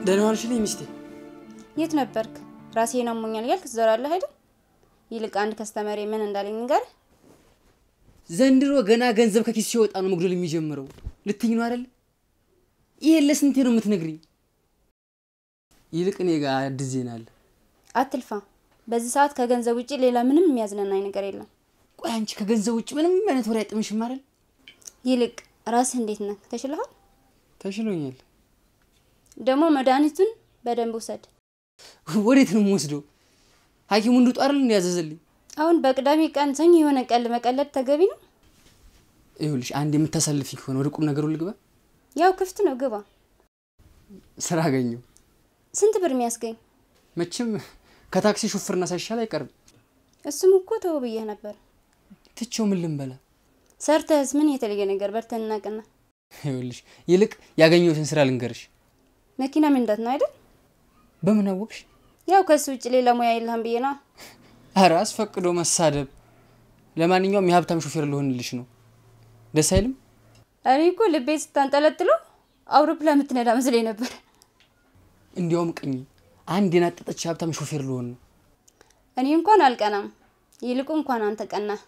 ደህና ዋልሽልኝ ሚስቴ። የት ነበርክ? ራሴን አሞኛል እያልክ ትዞራለህ አይደል? ይልቅ አንድ ከስተመሬ ምን እንዳለኝ ንገርህ። ዘንድሮ ገና ገንዘብ ከኪስ ሲወጣ ነው መጉደል የሚጀምረው። ልትኝ ነው አይደል? ይሄን ለስንቴ ነው የምትነግሪኝ? ይልቅ እኔ ጋር አዲስ ዜና አለ። አትልፋ። በዚህ ሰዓት ከገንዘብ ውጭ ሌላ ምንም የሚያዝናናኝ ነገር የለም። ቆይ አንቺ ከገንዘብ ውጭ ምንም አይነት ወሬ አይጥምሽም አይደል? ይልቅ ራስህ እንዴት ነህ? ተሽልሃል? ተሽሎኛል። ደግሞ መድኃኒቱን በደንብ ውሰድ። ወዴት ነው የምወስደው? ሐኪሙ እንድጡ አይደል እንዲያዘዘልኝ? አሁን በቅዳሜ ቀን ሰኞ የሆነ ቀል መቀለድ ተገቢ ነው? ይኸውልሽ አንድ የምታሳልፊ ከሆነ ወደ ቁም ነገሩ ልግባ። ያው ክፍት ነው፣ ግባ። ስራ አገኘው። ስንት ብር የሚያስገኝ? መቼም ከታክሲ ሹፍርና ሳይሻል አይቀርም። እሱም እኮ ተው ብዬህ ነበር። ትቼው ምን ልንበላ? ሰርተህስ ምን የተለየ ነገር በርተን እናቅና። ይኸውልሽ ይልቅ ያገኘሁትን ስራ ልንገርሽ። መኪና መንዳት ነው አይደል? በምን አወቅሽ? ያው ከሱ ውጭ ሌላ ሙያ የለህም ብዬ ነዋ። ኧረ አስፈቅዶ መሳደብ። ለማንኛውም የሀብታም ሾፌር ልሆንልሽ ነው። ደስ አይልም? እኔ እኮ ልቤ ስታንጠለጥሎ አውሮፕላን የምትነዳ መስሎኝ ነበር። እንዲያውም ቅኝ አንድ የናጠጠች ሀብታም ሾፌር ልሆን ነው። እኔ እንኳን አልቀናም። ይልቁ እንኳን አንተ ቀናህ።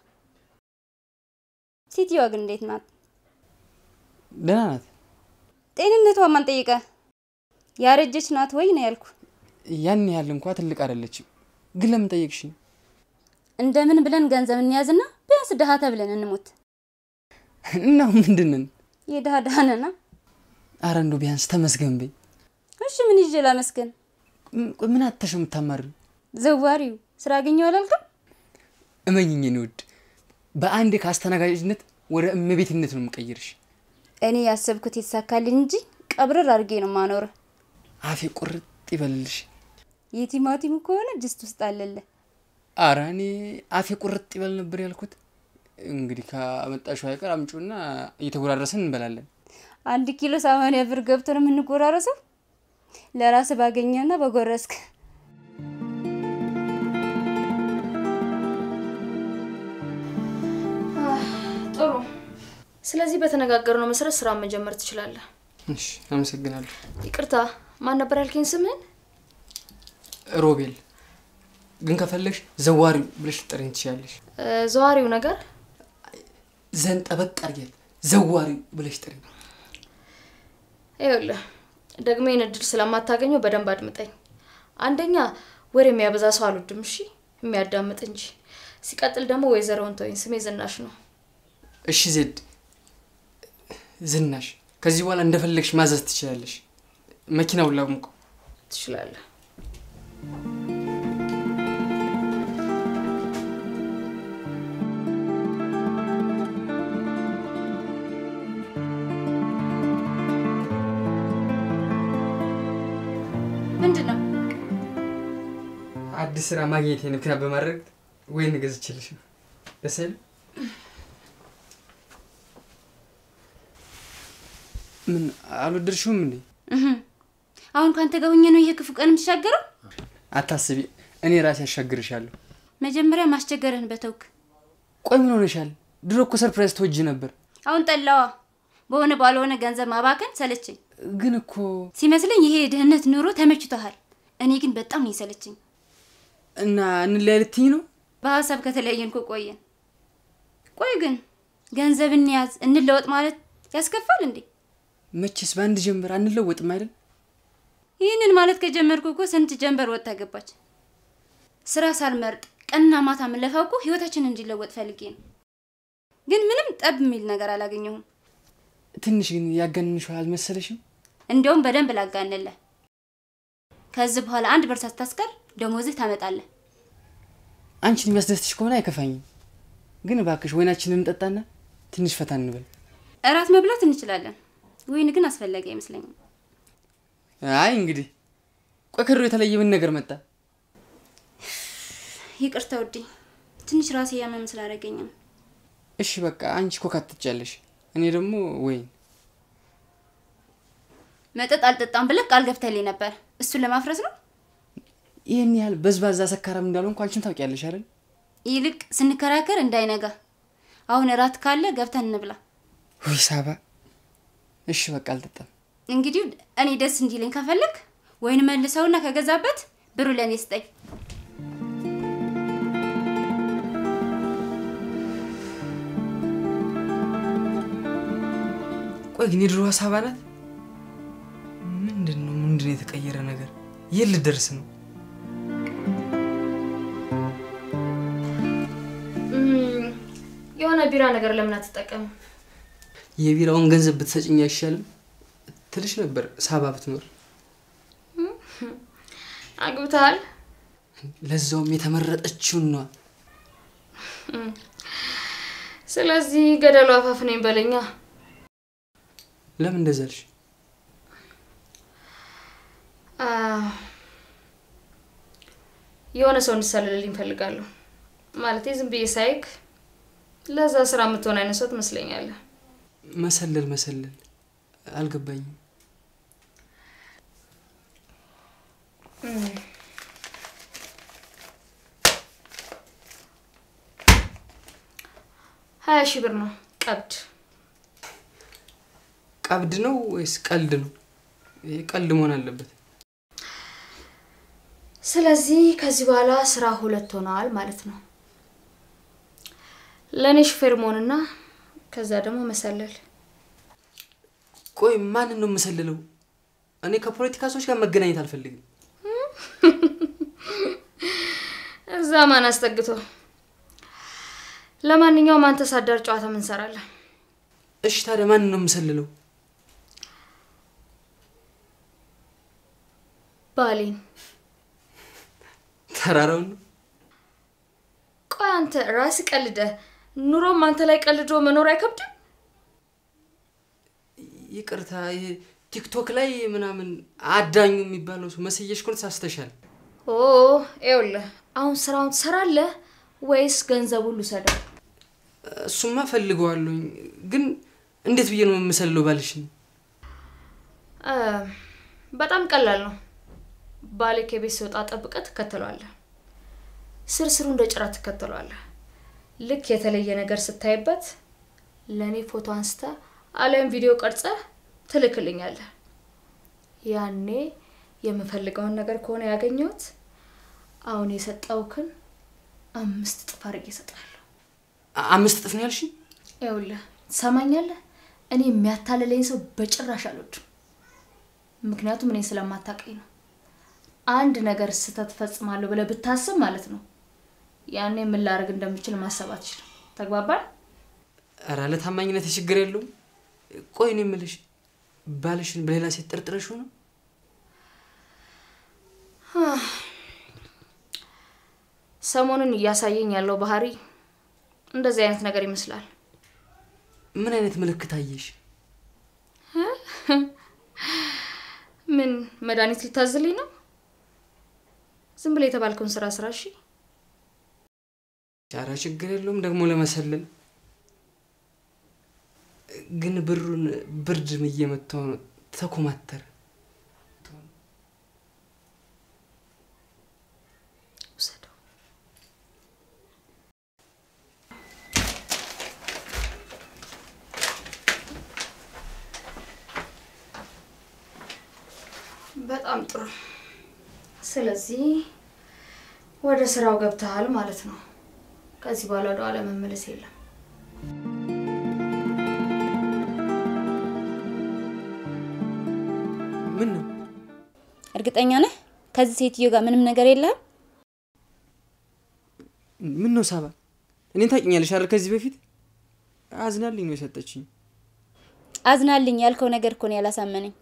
ሴትዮዋ ግን እንዴት ናት? ደህና ናት። ጤንነቷ ማን ጠይቀ? ያረጀች ናት ወይ ነው ያልኩ። ያን ያህል እንኳ ትልቅ አይደለችም። ግን ለምን ጠየቅሽኝ? እንደምን ብለን ገንዘብ እንያዝና ቢያንስ ድሀ ተብለን እንሞት። እናው ምንድንን? የድሀ ድሀ ነና። አረ እንዶ ቢያንስ ተመስገን በይ። እሺ ምን ይዤ ላመስገን? ም- ቆይ ምን አተሽ የምታማሪው? ዘዋሪው ስራ አገኘው አላልክም? እመኝኝ የኔ ውድ፣ በአንድ ከአስተናጋጅነት ወደ እመቤትነት ነው የምቀይርሽ። እኔ ያሰብኩት የተሳካልኝ እንጂ ቀብረር አድርጌ ነው ማኖርህ። አፌ ቁርጥ ይበልልሽ። የቲማቲም ከሆነ ድስት ውስጥ አለለ። አረ እኔ አፌ ቁርጥ ይበል ነበር ያልኩት። እንግዲህ ካመጣሽው አይቀር አምጪውና እየተጎራረስን እንበላለን። አንድ ኪሎ ሰማንያ ብር ገብቶ ነው የምንጎራረሰው። ለራስ ባገኘና በጎረስክ ጥሩ። ስለዚህ በተነጋገርነው መሰረት ስራ መጀመር ትችላለህ። እሺ፣ አመሰግናለሁ። ይቅርታ፣ ማን ነበር ያልከኝ ስምህን? ሮቤል ግን ከፈለግሽ ዘዋሪ ብለሽ ልጠሪኝ ትችላለሽ። እ፣ ዘዋሪው ነገር ዘን ጠበቅ አድርጊያት ዘዋሪ ብለሽ ጥሪኝ። ይኸውልህ ደግሞ ይህን እድል ስለማታገኘው በደንብ አድምጠኝ። አንደኛ ወሬ የሚያበዛ ሰው አልወድም፣ እሺ? የሚያዳምጥ እንጂ። ሲቀጥል ደግሞ ወይዘሮውን ተወኝ፣ ስሜ ዝናሽ ነው። እሺ ዜድ ዝናሽ፣ ከዚህ በኋላ እንደፈለግሽ ማዘዝ ትችላለሽ። መኪናውን ላሙቀው። ትችላለህ። ምንድን ነው? አዲስ ስራ ማግኘቴን ምክንያት በማድረግ ወይን ገዝቼልሽ ነው። ደስ አይልም? ምን አልወደድሽውም እንዴ? እህም። አሁን ካንተ ጋር ሆኜ ነው ይሄ ክፉ ቀን የምትሻገረው? አታስቢ፣ እኔ ራሴ ያሻግርሻለሁ። መጀመሪያ ማስቸገርህን በተውክ። ቆይ ምን ሆነሻል? ድሮ እኮ ሰርፕራይዝ ትወጂ ነበር። አሁን ጠላዋ። በሆነ ባልሆነ ገንዘብ ማባከን ሰለቸኝ። ግን እኮ ሲመስለኝ ይሄ የድህነት ኑሮ ተመችቶሃል። እኔ ግን በጣም ነው የሰለቸኝ። እና እንለያይ ልትይኝ ነው? በሀሳብ ከተለያየን እኮ ቆየን። ቆይ ግን ገንዘብ እንያዝ እንለወጥ ማለት ያስከፋል እንዴ? መቼስ በአንድ ጀንበር አንለወጥም አይደል? ይህንን ማለት ከጀመርኩ እኮ ስንት ጀንበር ወጥታ ገባች። ስራ ሳልመርጥ ቀንና ማታ የምለፋው እኮ ህይወታችን እንዲለወጥ ፈልጌ ነው። ግን ምንም ጠብ የሚል ነገር አላገኘሁም። ትንሽ ግን ያጋንንሽው አልመሰለሽም? እንዲያውም በደንብ ላጋንልህ። ከዚህ በኋላ አንድ ብር ሳታስቀር ደሞዝህ ታመጣለህ። አንቺን የሚያስደስትሽ ከሆነ አይከፋኝም። ግን እባክሽ ወይናችንን እንጠጣና ትንሽ ፈታ እንበል። እራት መብላት እንችላለን። ወይን ግን አስፈላጊ አይመስለኝም። አይ እንግዲህ ቆይ ከድሮ የተለየ ምን ነገር መጣ? ይቅርታ ውዴ፣ ትንሽ ራሴ ያመም ስላደረገኝ ነው። እሺ በቃ አንቺ ኮካ ትጫለሽ፣ እኔ ደግሞ ወይን። መጠጥ አልጠጣም ብለህ ቃል ገብተህልኝ ነበር። እሱን ለማፍረስ ነው። ይህን ያህል በዝባዛ ሰካራም እንዳልሆንኩ አንቺም ታውቂያለሽ አይደል? ይልቅ ስንከራከር እንዳይነጋ። አሁን እራት ካለ ገብተን እንብላ። ውይ ሳባ፣ እሺ በቃ አልጠጣም። እንግዲህ እኔ ደስ እንዲለኝ ከፈለግ ወይን መልሰውና ከገዛበት ብሩ ለእኔ ስጠኝ። ቆይ ግን የድሮ ሀሳብ ናት? ምንድን ነው ምንድን ነው የተቀየረ ነገር? የት ልደርስ ነው? እም፣ የሆነ ቢራ ነገር ለምን አትጠቀምም? የቢራውን ገንዘብ ብትሰጭኝ አይሻልም ትልሽ ነበር ሳባ ብትኖር። አግብተሃል? ለዛውም የተመረጠችውን ነዋ። ስለዚህ ገደሉ አፋፍ ነኝ በለኛ። ለምን እንደዛ አልሽ? አ፣ የሆነ ሰው እንድሰልልልኝ እፈልጋለሁ። ማለቴ ዝም ብዬ ሳይክ ለዛ ስራ የምትሆን አይነት ሰው ትመስለኛለህ። መሰለል መሰለል አልገባኝም። ሀያ ሺህ ብር ነው ቀብድ። ቀብድ ነው ወይስ ቀልድ ነው? ይሄ ቀልድ መሆን አለበት። ስለዚህ ከዚህ በኋላ ስራ ሁለት ሆነዋል ማለት ነው። ለእኔ ሹፌር መሆንና ከዛ ደግሞ መሰለል። ቆይ ማንን ነው የምሰልለው? እኔ ከፖለቲካ ሰዎች ጋር መገናኘት አልፈልግም። እዛ ማን አስጠግቶ። ለማንኛውም አንተ ሳዳር ጨዋታ ምን እንሰራለን? እሺ ታዲያ ማንን ነው የምሰልለው? ባሌን። ተራራውን ነው? ቆይ አንተ ራስህ ቀልደህ ኑሮም አንተ ላይ ቀልዶ መኖር አይከብድም? ይቅርታ፣ ይሄ ቲክቶክ ላይ ምናምን አዳኙ የሚባለው ሰው መስየሽ ኮን ሳስተሻል። ኦ ይኸውልህ፣ አሁን ስራውን ትሰራለህ ወይስ ገንዘቡን ልውሰደው? እሱማ ፈልገዋለሁኝ፣ ግን እንዴት ብዬ ነው የምሰልለው ባልሽን? እ፣ በጣም ቀላል ነው። ባሌ ከቤት ሲወጣ ጠብቀህ ትከተለዋለህ። ስር ስሩ እንደ ጭራ ትከተለዋለህ። ልክ የተለየ ነገር ስታይበት ለእኔ ፎቶ አንስተ አሊያም ቪዲዮ ቀርጸህ ትልክልኛለህ። ያኔ የምፈልገውን ነገር ከሆነ ያገኘሁት አሁን የሰጠውክን አምስት እጥፍ አድርጌ እሰጥሃለሁ። አ- አምስት እጥፍ ነው ያልሽኝ? ይኸውልህ ትሰማኛለህ? እኔ የሚያታልለኝ ሰው በጭራሽ አልወድም። ምክንያቱም እኔ ስለማታውቀኝ ነው። አንድ ነገር ስህተት ፈጽማለሁ ብለህ ብታስብ ማለት ነው ያኔ ምን ላደርግ እንደምችል ማሰብ አትችልም። ተግባባል? ኧረ ለታማኝነት ችግር የለውም። ቆይ እኔ የምልሽ ባልሽን በሌላ ሴት ጠርጥረሽው ነው? ሰሞኑን እያሳየኝ ያለው ባህሪ እንደዚህ አይነት ነገር ይመስላል። ምን አይነት ምልክት አየሽ? ምን መድኃኒት ልታዝልኝ ነው? ዝም ብለህ የተባልከውን ስራ ስራ። እሺ ኧረ ችግር የለውም ደግሞ ለመሰለል ግን ብሩን ብርድ እየመታው ነው። ተኮማተረ። ውሰደው። በጣም ጥሩ። ስለዚህ ወደ ስራው ገብተሃል ማለት ነው። ከዚህ በኋላ ወደ ኋላ መመለስ የለም። ምን ነው እርግጠኛ ነህ ከዚህ ሴትዮ ጋር ምንም ነገር የለህም? ምን ነው ሳባ፣ እኔን ታውቂኛለሽ አይደል? ከዚህ በፊት አዝናልኝ ነው የሰጠችኝ። አዝናልኝ ያልከው ነገር እኮ ነው ያላሳመነኝ።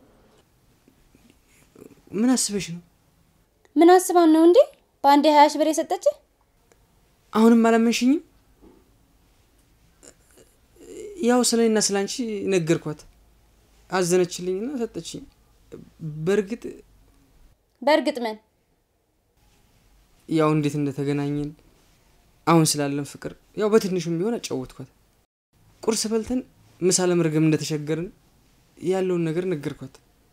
ምን አስበሽ ነው? ምን አስባን ነው እንዴ በአንድ ሀያ ሺህ ብር የሰጠች? አሁንም አላመንሽኝም? ያው ስለ እኔና ስለ አንቺ ነገርኳት፣ አዘነችልኝና ሰጠችኝ። በእርግጥ በእርግጥ ምን ያው እንዴት እንደተገናኘን አሁን ስላለን ፍቅር ያው በትንሹም ቢሆን አጫወትኳት። ቁርስ በልተን ምሳ ለመርገም እንደተቸገርን ያለውን ነገር ነገርኳት።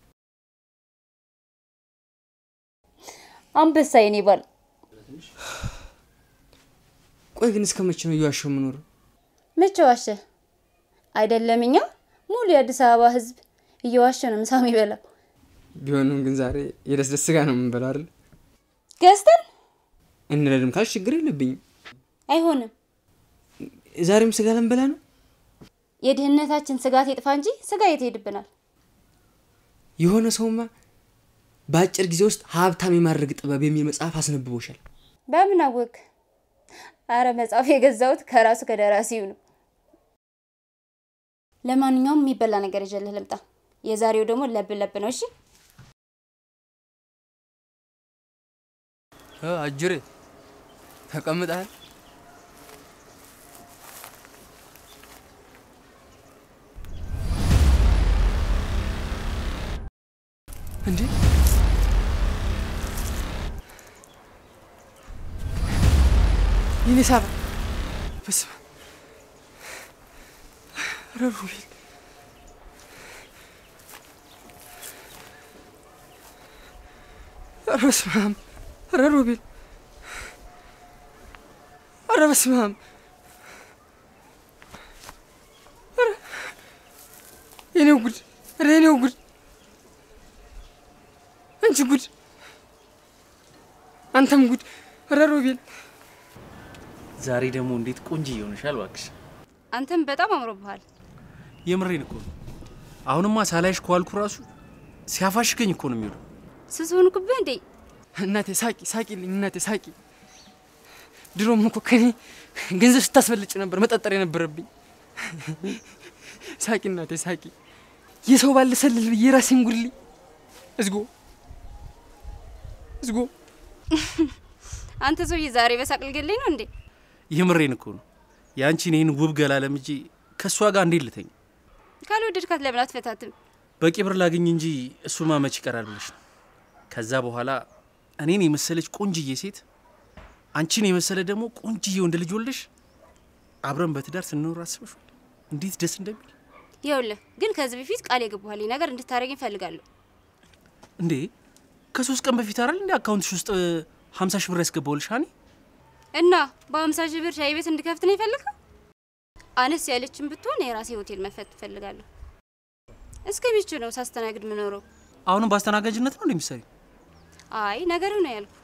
አንበሳ የኔ ባል። ቆይ ግን እስከ መቼ ነው እየዋሸው የምኖረው? መቼ ዋሸ? አይደለም እኛ ሙሉ የአዲስ አበባ ህዝብ እየዋሸ ነው ምሳ የሚበላው። ቢሆንም ግን ዛሬ የደስደስ ስጋ ነው የምንበላው አይደል? ገዝተን እንረድም ካልሽ ችግር የለብኝም። አይሆንም። ዛሬም ስጋ ልንበላ ነው። የድህነታችን ስጋት ይጥፋ እንጂ ስጋ የት ይሄድብናል? የሆነ ሰውማ በአጭር ጊዜ ውስጥ ሀብታም የማድረግ ጥበብ የሚል መጽሐፍ አስነብቦሻል። በምን አወቅ? አረ መጽሐፍ የገዛሁት ከራሱ ከደራሲው ነው። ለማንኛውም የሚበላ ነገር ይዤልህ ልምጣ። የዛሬው ደግሞ ለብ ለብ ነው። እሺ አጅሬ ተቀምጠሃል? እንዴ ይኔ ሳባ በስመ አብ ኧረ ሩቤል ኧረ በስመ አብ ኧረ ሩቤል ኧረ በስመ አብ ኧረ የኔው ጉድ ኧረ የኔው ጉድ አንቺ ጉድ አንተም ጉድ ኧረ ሮቤል ዛሬ ደግሞ እንዴት ቆንጆ ይሆንሻል እባክሽ። አንተም በጣም አምሮብሃል። የምሬን እኮ ነው። አሁንማ ሳላይሽ ከዋልኩ ራሱ ሲያፋሽገኝ እኮ ነው የሚውለው። ስስ ሆንኩብህ እንዴ? እናቴ ሳቂ ሳቂልኝ እናቴ ሳቂ ድሮም እኮ ከኔ ገንዘብ ስታስበልጭ ነበር መጠጠር የነበረብኝ ሳቂ እናቴ ሳቂ የሰው ባለ ሰልል ብዬ ራሴን ጉድልኝ እዝጎ እዝጎ አንተ ሰውዬ ዛሬ በሳቅ ልገለኝ ነው እንዴ? የምሬን እኮ ነው። የአንቺን ይህን ውብ ገላ ለምጄ ከእሷ ጋር እንዴት ልተኝ? ካልወደድካት ለምን አትፈታትም? በቂ ብር ላግኝ እንጂ እሱማ መች ይቀራል ብለሽ ነው። ከዛ በኋላ እኔን የመሰለች ቆንጅዬ ሴት አንቺን የመሰለ ደግሞ ቆንጅዬ ወንድ ልጅ ወልደሽ አብረን በትዳር ስንኖር አስበሽዋል? እንዴት ደስ እንደሚል ይኸውልህ ግን ከዚህ በፊት ቃል የገባህልኝ ነገር እንድታደርገኝ እፈልጋለሁ። እንዴ! ከሶስት ቀን በፊት አይደል እንዴ አካውንትሽ ውስጥ ሀምሳ ሺህ ብር ያስገባውልሽ እኔ እና በሀምሳ ሺህ ብር ሻይ ቤት እንድከፍት ነው የፈለግከው? አነስ ያለችን ብትሆን የራሴ ሆቴል መክፈት እፈልጋለሁ። እስከ ሚቹ ነው ሳስተናግድ ምኖረው። አሁንም በአስተናጋጅነት ነው እንደሚሰሪ አይ ነገርህ ነው ያልኩ።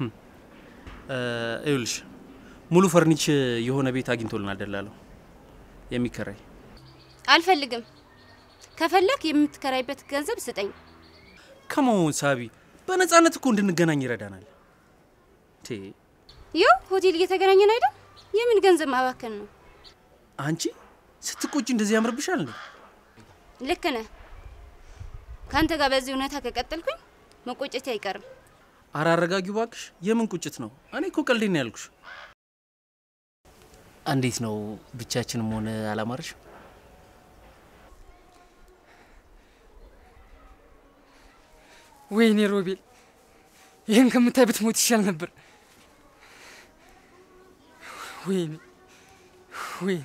ይኸውልሽ ሙሉ ፈርኒች የሆነ ቤት አግኝቶልናል ደላለው የሚከራይ አልፈልግም። ከፈለክ የምትከራይበት ገንዘብ ስጠኝ። ከመሆን ሳቢ በነጻነት እኮ እንድንገናኝ ይረዳናል። ቴ ይኸው ሆቴል እየተገናኘን አይደል? የምን ገንዘብ ማባከን ነው? አንቺ ስትቆጪ እንደዚህ ያምርብሻል እንዴ? ልክ ነህ። ከአንተ ጋር በዚህ እውነታ ከቀጠልኩኝ መቆጨቴ አይቀርም። አረ አረጋጊው እባክሽ። የምን ቁጭት ነው? እኔ እኮ ቀልዴን ነው ያልኩሽ። እንዴት ነው ብቻችንም ሆነ አላማረሽ? ወይኔ ሮቤል ይህን ከምታይ ብትሞት ይሻል ነበር። ወይኔ ወይኔ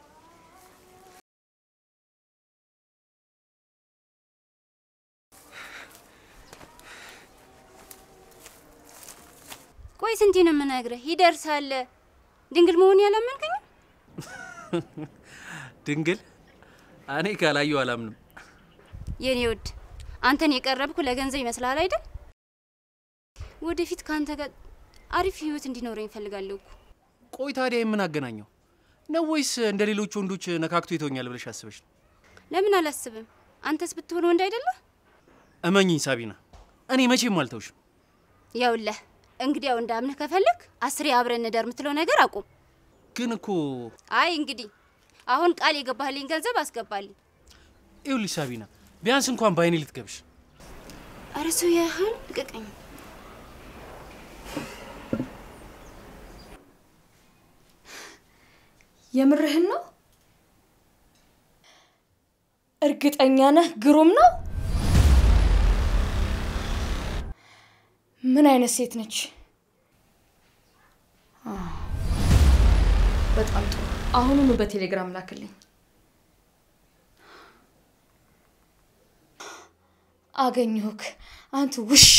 ቆይ ስንቴ ነው የምነግርህ? ይደርሳል። ድንግል መሆን ያላመንከኝ ድንግል እኔ ካላየው አላምንም። የኔ ውድ አንተን የቀረብኩ ለገንዘብ ይመስልሃል አይደል? ወደፊት ከአንተ ጋር አሪፍ ህይወት እንዲኖረኝ እፈልጋለሁ እኮ። ቆይ ታዲያ የምን አገናኘው ነው? ወይስ እንደ ሌሎች ወንዶች ነካክቶ ይተውኛል ብለሽ አስበሽ ነው? ለምን አላስብም? አንተስ ብትሆን ወንድ አይደለ? እመኚኝ ሳቢና፣ እኔ መቼም አልተውሽም። ያውለህ እንግዲያው እንዳምንህ ከፈለክ አስሬ አብረን እንደር የምትለው ነገር አቁም። ግን እኮ አይ እንግዲህ አሁን ቃል የገባህልኝ ገንዘብ አስገባልኝ። ይኸውልሽ ሳቢና፣ ቢያንስ እንኳን በአይኔ ልትገብሽ። ኧረ ሰው ያህል ልቀቀኝ። የምርህን ነው? እርግጠኛ ነህ? ግሩም ነው። ምን አይነት ሴት ነች? በጣም ጥሩ። አሁኑኑ በቴሌግራም ላክልኝ። አገኘሁክ አንተ ውሻ!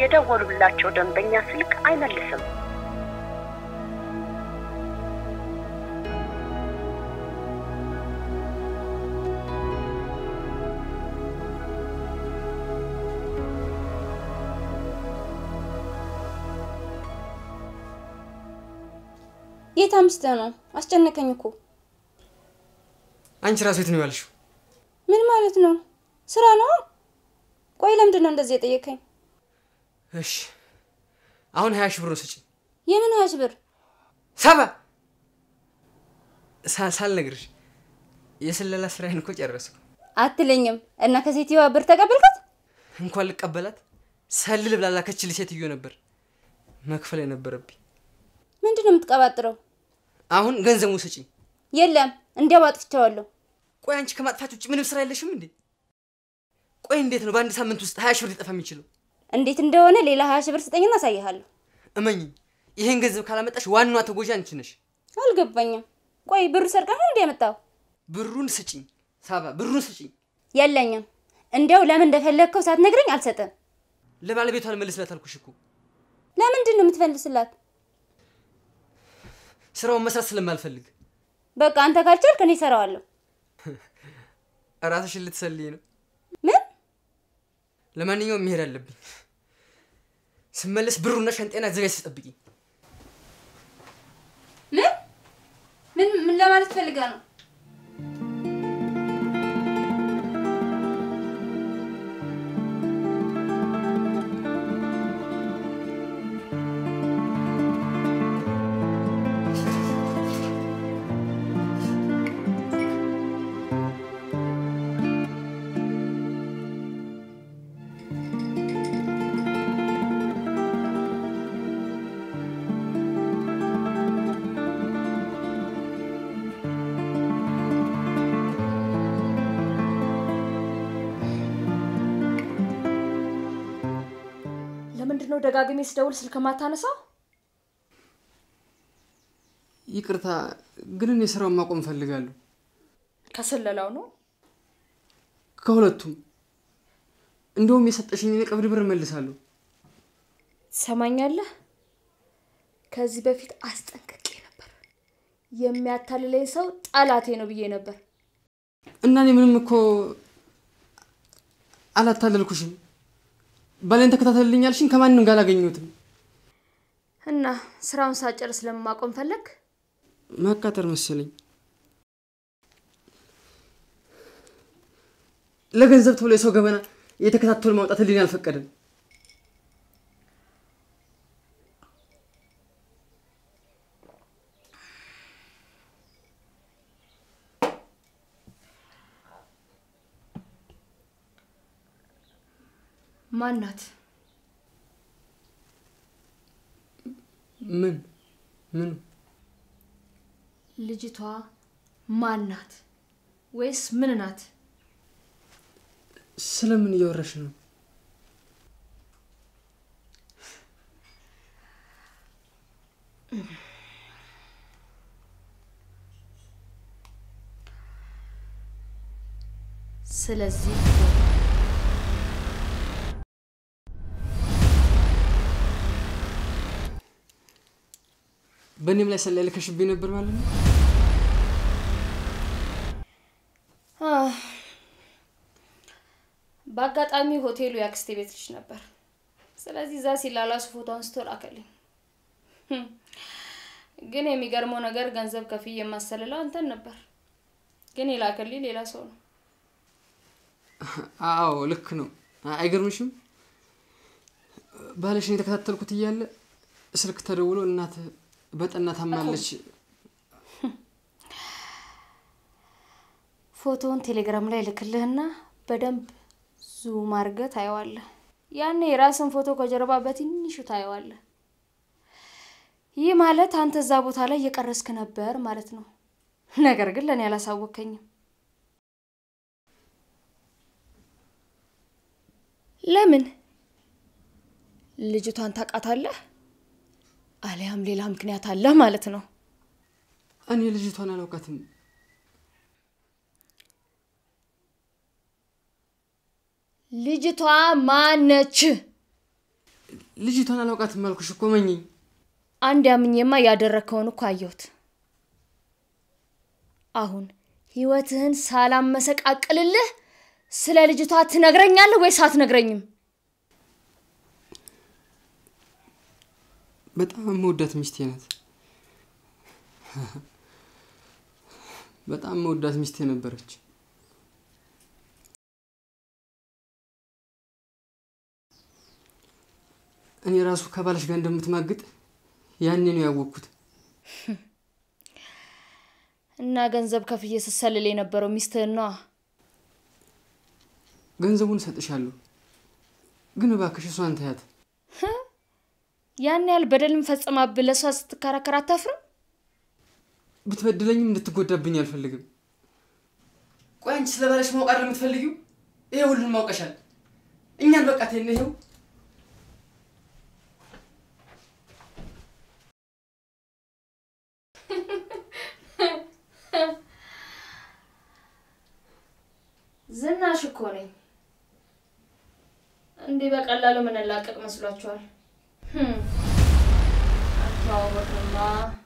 የደወሉላቸው ደንበኛ ስልክ አይመልስም። የት አምስተህ ነው? አስጨነቀኝ እኮ። አንቺ ራሱ የት ነው ያልሽው? ምን ማለት ነው? ስራ ነው። ቆይ ለምንድን ነው እንደዚህ የጠየቀኝ? እሺ አሁን ሀያ ሺህ ብር ነው ስጪኝ። የምን ሀያ ሺህ ብር? ሰባ ሳ- ሳልነግርሽ የስለላ ስራዬን እኮ ጨረስኩ። አትለኝም እና ከሴትዮዋ ብር ተቀበልካት? እንኳን ልቀበላት ሰልል ብላ ላከችልኝ ሴትዮ ነበር መክፈል የነበረብኝ። ምንድን ነው የምትቀባጥረው? አሁን ገንዘቡ ስጪኝ። የለም እንዲያው አጥፍቼዋለሁ። ቆይ አንቺ ከማጥፋት ውጭ ምንም ስራ የለሽም እንዴ? ቆይ እንዴት ነው በአንድ ሳምንት ውስጥ ሀያ ሺህ ብር ሊጠፋ የሚችለው? እንዴት እንደሆነ ሌላ ሀያ ሺህ ብር ስጠኝና አሳይሃለሁ። እመኝኝ፣ ይሄን ገንዘብ ካላመጣሽ ዋናዋ ተጎጂ አንቺ ነሽ። አልገባኝም። ቆይ ብሩ ሰርቀህ ነው እንዲ ያመጣው? ብሩን ስጪኝ ሳባ፣ ብሩን ስጪኝ። የለኝም። እንዲያው ለምን እንደፈለግከው ሳትነግረኝ አልሰጥም። ለባለቤቷ ልመልስላት አልኩሽ እኮ። ለምንድን ነው የምትፈልስላት? ስራውን መስራት ስለማልፈልግ በቃ አንተ ካልቻልክ እኔ እሰራዋለሁ። ራስሽን ልትሰልይ ነው። ምን ለማንኛውም መሄድ አለብኝ። ስመለስ ብሩና ሻንጤና አዘጋጅ ተጠብቂኝ። ምን ምን ምን ለማለት ፈልጋ ነው? ለምንድን ነው ደጋግሜ ስደውል ስልክ ማታነሳው? ይቅርታ ግን እኔ ስራውን ማቆም እፈልጋለሁ። ከስለላው ነው። ከሁለቱም እንደውም የሰጠሽኝ የቀብድ ብር እመልሳለሁ። ትሰማኛለህ? ከዚህ በፊት አስጠንቅቄ ነበር። የሚያታልለኝ ሰው ጠላቴ ነው ብዬ ነበር። እና እኔ ምንም እኮ አላታለልኩሽም። ባሌን ተከታተልልኝ ያልሽኝ ከማንም ጋር አላገኘሁትም። እና ስራውን ሳጨርስ ለማቆም ፈለግ? ማቃጠር መሰለኝ። ለገንዘብ ተብሎ የሰው ገበና እየተከታተሉ ማውጣት ህሊና አልፈቀደም። ማናት? ምን ምን ልጅቷ ማናት? ወይስ ምን ናት? ስለምን እያወራሽ ነው? ስለዚህ በእኔም ላይ ሰላይ ልከሽብኝ ነበር ማለት ነው? አህ፣ በአጋጣሚ ሆቴሉ የአክስቴ ቤት ልጅ ነበር። ስለዚህ እዛ ሲላላሱ ፎቶ አንስቶ ላከልኝ። ህም፣ ግን የሚገርመው ነገር ገንዘብ ከፍዬ የማሰልለው አንተን ነበር። ግን የላከልኝ ሌላ ሰው ነው። አዎ ልክ ነው። አይገርምሽም? ባለሽን የተከታተልኩት እያለ ስልክ ተደውሎ እናት በጠና ታማለች። ፎቶውን ቴሌግራም ላይ ልክልህና በደንብ ዙም አድርገህ ታየዋለህ። ያኔ የራስን ፎቶ ከጀርባ በትንሹ ታየዋለህ። ይህ ማለት አንተ እዛ ቦታ ላይ እየቀረስክ ነበር ማለት ነው። ነገር ግን ለእኔ አላሳወከኝም። ለምን? ልጅቷን ታውቃታለህ? አሊያም ሌላ ምክንያት አለህ ማለት ነው። እኔ ልጅቷን አላውቃትም። ልጅቷ ማነች? ልጅቷን አላውቃትም አልኩሽ እኮ መኝኝ። አንድ ያምኜማ ያደረግከውን እኮ አየሁት። አሁን ህይወትህን ሳላመሰቃቅልልህ ስለ ልጅቷ ትነግረኛለህ ወይስ አትነግረኝም? በጣም መወዳት ሚስቴ ናት። በጣም መወዳት ሚስቴ ነበረች። እኔ ራሱ ከባልሽ ጋር እንደምትማግጥ ያኔ ነው ያወቅኩት። እና ገንዘብ ከፍዬ ስሰልል የነበረው ሚስትህን ነዋ። ገንዘቡን እሰጥሻለሁ፣ ግን እባክሽ እሷን ተያት። ያን ያህል በደል ፈጽማብህ ለእሷ ስትከራከር አታፍርም? ብትበድለኝም እንድትጎዳብኝ አልፈልግም። ቆይ አንቺ ስለ ባለሽ ማወቅ አይደል የምትፈልጊው? ይሄ ሁሉን ማውቀሻል። እኛን በቃ ተይነ ይኸው ዝናሽ እኮ ነኝ። እንዲህ በቀላሉ ምንላቀቅ መስሏችኋል? ህም፣ አተዋወቅማ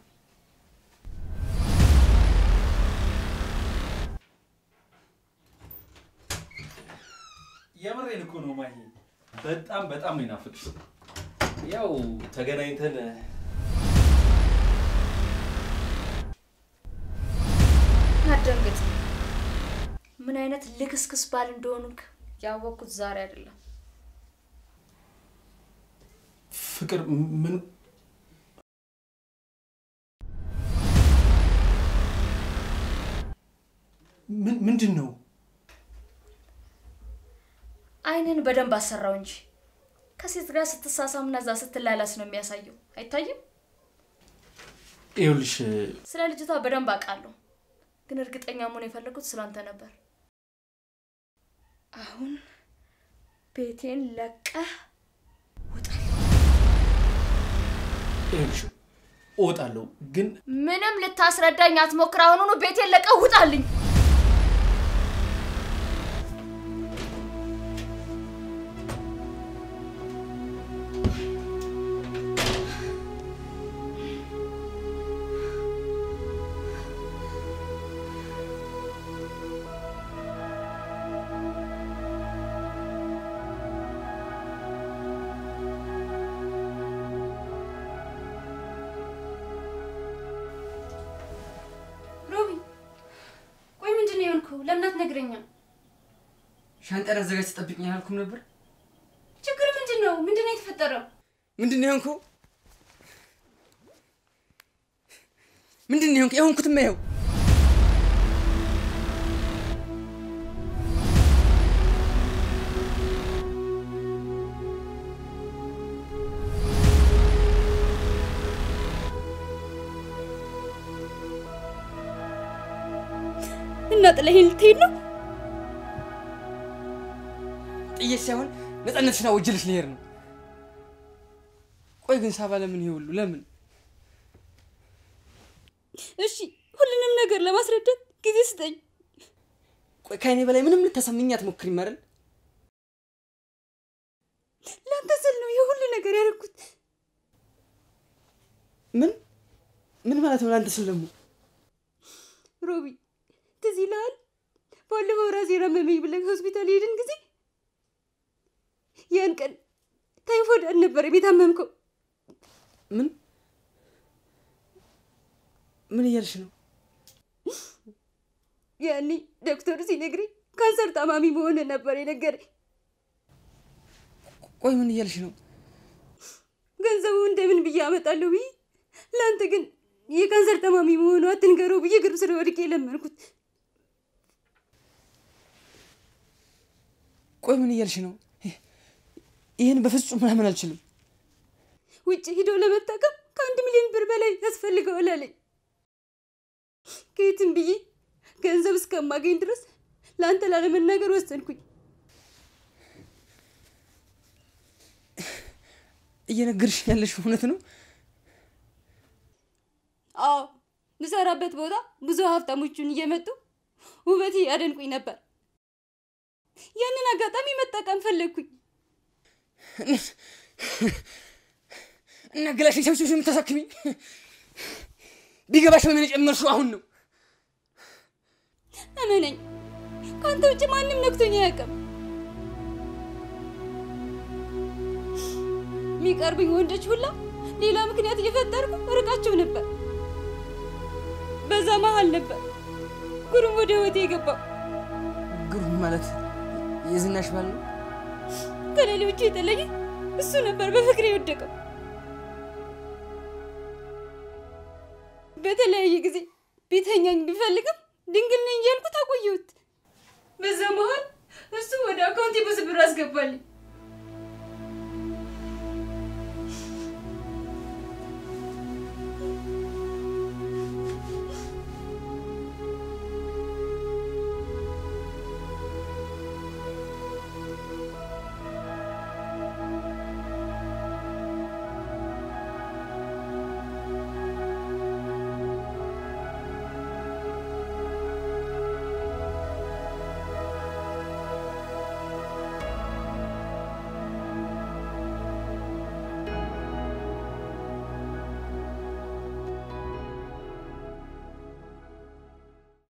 የምሬን እኮ ነው ማሂ፣ በጣም በጣም ነው የናፈቅሽ። ያው ተገናኝተን አደንግጥ። ምን አይነት ልክስክስ ባል እንደሆኑክ ያወቅኩት ዛሬ አይደለም። ፍቅር ምን ምን ምንድን ነው? አይንን በደንብ አሰራው እንጂ ከሴት ጋር ስትሳሳምና እዛ ስትላላስ ነው የሚያሳየው። አይታይም? ይኸውልሽ ስለ ልጅቷ በደንብ አውቃለሁ፣ ግን እርግጠኛ መሆን የፈለጉት ስላንተ ነበር። አሁን ቤቴን ለቀህ ይኸውልሽ እወጣለሁ፣ ግን ምንም ልታስረዳኝ አትሞክር። አሁኑኑ ቤቴን ለቀህ ውጣልኝ። ሮቢ ቆይ ምንድን ነው የሆንከው? ለምን አትነግረኝም? ሻንጣን አዘጋጅ ትጠብቅኝ አላልኩም ነበር? ችግር ምንድን ነው? ምንድን ነው የተፈጠረው? ምንድን ነው የሆንከው? ምንድን ነው የሆንከው? የሆንኩትማ ይኸው እና ጥለኸኝ ልትሄድ ነው? ጥዬሽ ሳይሆን ነፃነትሽን አውጅልሽ ልሄድ ነው። ቆይ ግን ሳባ ለምን ይሄ ሁሉ ለምን? እሺ ሁሉንም ነገር ለማስረዳት ጊዜ ስጠኝ። ቆይ ከእኔ በላይ ምንም ልታሳምኝ አትሞክሪም አይደል? ለአንተ ስል ነው ይህ ሁሉ ነገር ያደረኩት። ምን ምን ማለት ነው? ለአንተ ስል ደግሞ ሮቢ ትዝ ይልሃል? ባለፈው ራሴን አመመኝ ብለህ ሆስፒታል ሄድን ጊዜ ያን ቀን ታይፎይድ አልነበረም የታመምከው። ምን ምን እያልሽ ነው? ያኔ ዶክተሩ ሲነግረኝ ካንሰር ታማሚ መሆን ነበር የነገረኝ። ቆይ ምን እያልሽ ነው? ገንዘቡ እንደምን ብዬ አመጣለሁ ብዬ ለአንተ ግን የካንሰር ታማሚ መሆኑ አትንገረው ብዬ ግር ስር ወድቄ የለመንኩት። ቆይ ምን እያልሽ ነው? ይህን በፍጹም ምናምን አልችልም። ውጭ ሂዶ ለመታከም ከአንድ ሚሊዮን ብር በላይ ያስፈልገዋል አለኝ። ከየትም ብዬ ገንዘብ እስከማገኝ ድረስ ለአንተ ላለመናገር ወሰንኩኝ። እየነገርሽኝ ያለሽ እውነት ነው? አዎ ምሰራበት ቦታ ብዙ ሀብታሞቹን እየመጡ ውበቴ ያደንቁኝ ነበር። ያንን አጋጣሚ መጠቀም ፈለግኩኝ። እና ገላሽን ሰብስብሽ የምታሳክሚኝ ቢገባሽ በምን የጨመርሽው አሁን ነው። እመነኝ፣ ከአንተ ውጭ ማንም ነክቶኝ አያውቅም። የሚቀርብኝ ወንዶች ሁላ ሌላ ምክንያት እየፈጠርኩ ርቃቸው ነበር። በዛ መሀል ነበር ጉሩም ወደ ህይወቴ የገባው። ግሩም ማለት የዝናሽ ባል ነው። ከሌሎቹ የተለየ እሱ ነበር በፍቅሬ የወደቀው። በተለያየ ጊዜ ቤተኛኝ ቢፈልግም ድንግል ነኝ እያልኩት አቆየሁት። በዛ መሀል እሱ ወደ አካውንቴ ብዙ ብር አስገባልኝ።